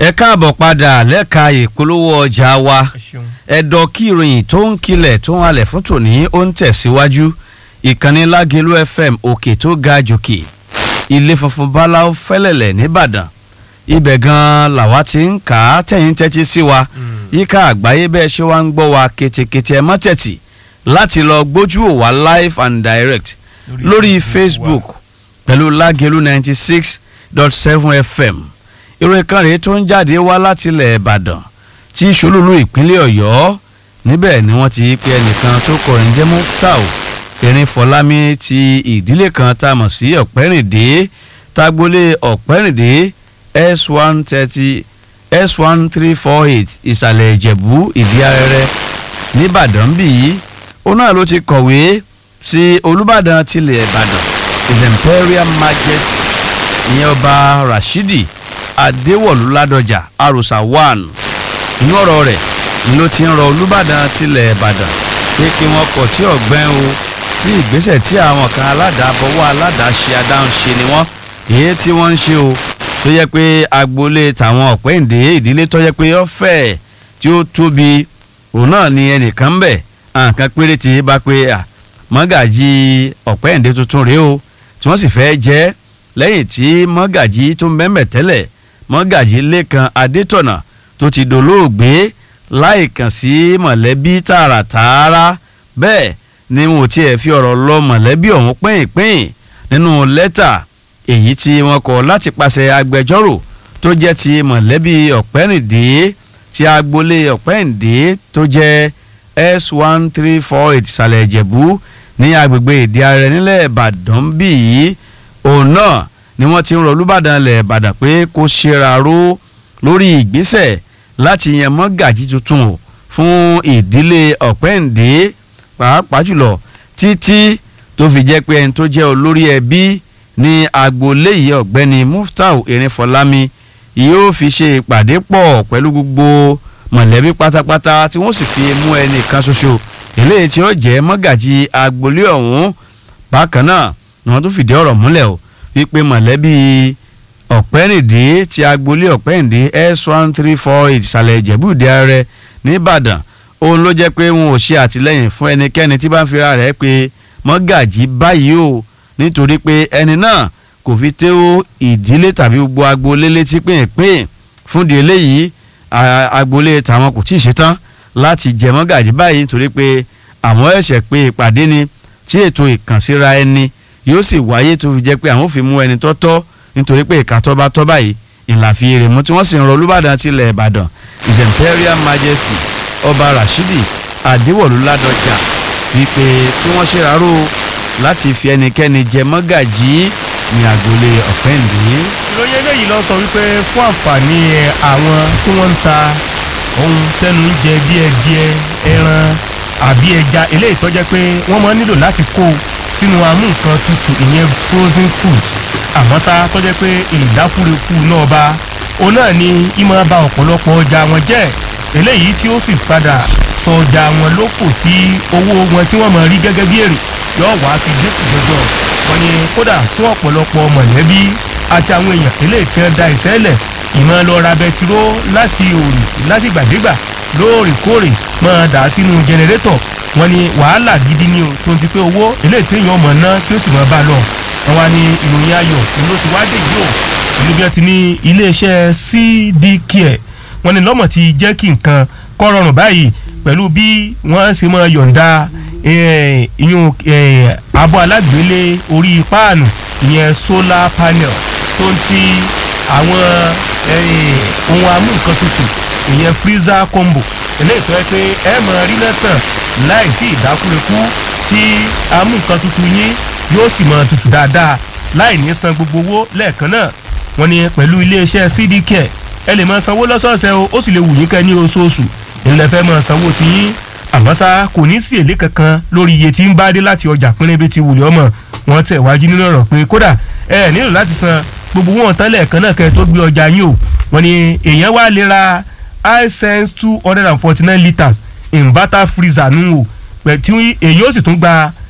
ẹ káàbọ̀ padà lẹ́ka ìpolówó ọjà wa ẹ ṣeun. ẹ̀dọ̀ kí ìròyìn tó ń kilẹ̀ tó ń halẹ̀ fún tòní ó ń tẹ̀síwájú ìkànnì lágẹ̀lú fm òkè tó ga jòkè ilé funfun báláú fẹ́lẹ̀lẹ̀ nìbàdàn ibẹ̀ gan-an làwa ti ń kà á tẹ̀yìn tẹ́tí sí wa yíká àgbáyé bẹ́ẹ̀ ṣé wá ń gbọ́ wa ketekete ẹ má tẹ̀tì láti lọ gbójú ò wá live and direct lórí facebook pẹ̀lú lágẹ̀lú ninety six dot seven fm ìròyìn kan rèé tó ń jáde wá láti ilẹ̀ ìbàdàn tí ìṣolúlu ìpínlẹ̀ ọ̀yọ́ níbẹ̀ ni wọ́n ti pe ẹnìkan tó kọrin jẹ́ muftau erin fọlámi ti ìdílé kan tá a mọ̀ sí ọ̀pẹ́rìndé tágbólé ọ̀pẹ́rìndé s one thirty s one three four eight ìsàlẹ̀ ìjẹ̀bú ìdí arẹrẹ nìbàdàn bí yìí òun náà ló ti kọ̀wé sí olùbàdàn tilẹ̀ ìbàdàn his imperial majesty ìyẹn ọba rashidi adéwọ̀lú ládọjà àròsà one inú ọ̀rọ̀ rẹ̀ ni ló ti ń rọ olùbàdàn tilẹ̀ ìbàdàn pé kí wọ́n kọ̀ tí ọ̀gbẹ́n o tí ìgbésẹ̀ tí àwọn kan aládàábọ̀wọ́ aládàáṣe adáhunṣe ni wọ́n èyí tí wọ́n ń ṣe o tó yẹ pé agboolé tàwọn ọ̀pẹ́ǹdé ìdílé tó yẹ pé ọ̀fẹ́ tí ó tóbi òun náà ni ẹnìkan ń bẹ̀ àǹkan péréte bá pé à mọ́gàjì ọ̀pẹ́ǹdé tuntun rèé o tí wọ́n sì fẹ́ jẹ́ lẹ́yìn tí mọ́gàjì tó ń bẹ́ẹ̀ tẹ́lẹ̀ mọ́gàjì lẹ́kan adétọ̀nà tó ti dolóògbé láì kàn sí mọ̀lẹ́bí tààràtààrà bẹ́ẹ̀ ni wọn ò tiẹ̀ fi ọ̀rọ̀ lọ mọ̀lẹ́bí ọ̀hún pín-ìpín nínú lẹ́tà èyí tí wọ́n kọ láti pàṣẹ agbẹjọ́rò tó jẹ́ ti mọ̀lẹ́bí ọ̀pẹ́rìndé ti agboolé ọ̀pẹ́rìndé tó jẹ́ s one three four eight ìsàlẹ̀ ìjẹ̀bú ní agbègbè ìdí arẹ nílẹ̀ ìbàdàn bí yìí òun náà ni wọ́n ti ń rọ olùbàdàn ilẹ̀ ìbàdàn pé kó ṣera ró lórí ìgbésẹ̀ láti yan mọ́gàjí tuntun o fún ìdílé ọ̀pẹ́ǹdé pàápàá jùlọ títí tó fi jẹ́ pé ẹni tó jẹ́ olórí ẹbí ní agboolé yìí ọ̀gbẹ́ni muftau erinfọlámi yóò fi ṣe ìpàdé pọ̀ pẹ̀lú gbogbo mọ̀lẹ́bí pátápátá tí wọ́n sì fi mú ẹnì kan ṣoṣo eléyìí tí ó jẹ́ mọ́gàjí agboolé ọ̀hún bákan náà ni wọ́n tún fìdí ọ̀rọ̀ múlẹ̀ o wípé mọ̀lẹ́bí ọ̀pẹ́rìndé ti agboolé ọ̀pẹ́rìndé s one three four eight ìsàlẹ̀ ìjẹ̀bú-ìdí ààrẹ nìbàdàn òun ló jẹ́ pé wọn ò ṣe àtìlẹ́yìn fún ẹnikẹ́ni tí bá ń fira rẹ̀ pé mọ́gàjí báyìí o nítorí pé ẹni náà kò fi tó ìdílé tàbí gbogbo agboolé létí pínpín fúndì eléyìí agboolé tàwọn kò tí ì ṣetán láti jẹ mọ́gàjí báyìí nítorí pé àwọn ẹ̀ṣẹ̀ pé ìpàdé ni tí ètò ìkànsíra ẹni yóò sì wáyé tó fi jẹ́ pé àwọn ò fi mú ẹni tọ́tọ́ nítorí pé ìka tọ́ba tọ́ba yìí ìlàfi èrè mú tí wọ́n sì ń rọ olúbàdàn tilẹ̀ ìbàdàn his imperial majesty ọba rashidi adéwọ̀lú ládọjà wípé kí wọ́n ṣe rárò láti fi ẹnikẹ́ni jẹ mọ́gàjí ní agboolé ọ̀pẹ́ǹdé. ìròyìn eléyìí lọ sọ wípé fún àǹfààní àwọn tí wọ́n ń ta ohun tẹnu ń jẹ bí ẹdìẹ ẹran àbí ẹja eléyìí tó jẹ́ pé wọ́n máa nílò láti kó sínú amú nǹkan tutù ìyẹn frozen food àmọ́ sá tó jẹ́ pé ìdákúrekú náà bá òun náà ni ìmọ̀ bá ọ̀pọ̀lọpọ̀ ọjà wọn jẹ́ eléyìí tí ó sì padà sọ ọjà wọn lóko tí owó wọn tí wọ́n mọ̀ rí gẹ́gẹ́ bí èrè yóò wá fi dínkù jọjọ wọn ni kódà fún ọ̀pọ̀lọpọ̀ mọ̀lẹ́bí àti àwọn èèyàn eléyìí tí wọ́n da ìṣẹ́lẹ̀ ìmọ̀ lọ ra bẹtiró láti òrì láti gbàdégbà lóòrèkóòrè máa dà sínú jẹnẹrétọ̀ wọn ni wàhálà gidi ni o tó ń ti pé owó eléyìí téèyàn mọ̀ ná kí ó sì máa bá a lọ wọn wá ní ìròyìn ayọ̀ ló ti wá dé yìí o ìlú bí wọn ti ní iléeṣẹ́ cdcare wọn ni lọ́mọ̀ ti jẹ́ kí nǹkan kọ́ rọrùn báyìí pẹ̀lú bí wọ́n ṣe máa yọ̀ǹda ìyún abọ́ alágbélé orí páànù ìyẹn solar panel tó ń ti àwọn ohun amú nǹkan tutù ìyẹn freezer combo eléyìí tó yẹ pé ẹ máa rí náà tàn láì sí ìdákúrekú tí amú nǹkan tutù yín yóò sì máa tutù dáadáa láì ní san gbogbo owó lẹ́ẹ̀kan náà wọ́n ní pẹ̀lú iléeṣẹ́ cdcare ẹ lè máa sanwó lọ́sọ̀ọ̀sẹ̀ o ó sì lè wù yín kẹ́ ní oṣooṣù ìlẹ̀ fẹ́ máa sanwó tí yín àmọ́ ṣá kò ní sí èlé kankan lórí iye tí ń bá dé láti ọjà pínlẹ́bí ti wùlé ọmọ wọn tẹ̀ wájú nínú ọ̀rọ̀ pé kódà ẹ nílò láti san gbogbo wọn tán lẹ́ẹ̀kan náà kẹ́ tó gbé ọjà yín o wọ́n ní èèyàn wá lè ra hisense two hundred and forty nine litres inverter freezer nù o pẹ̀ tí èèyàn ó sì tún gba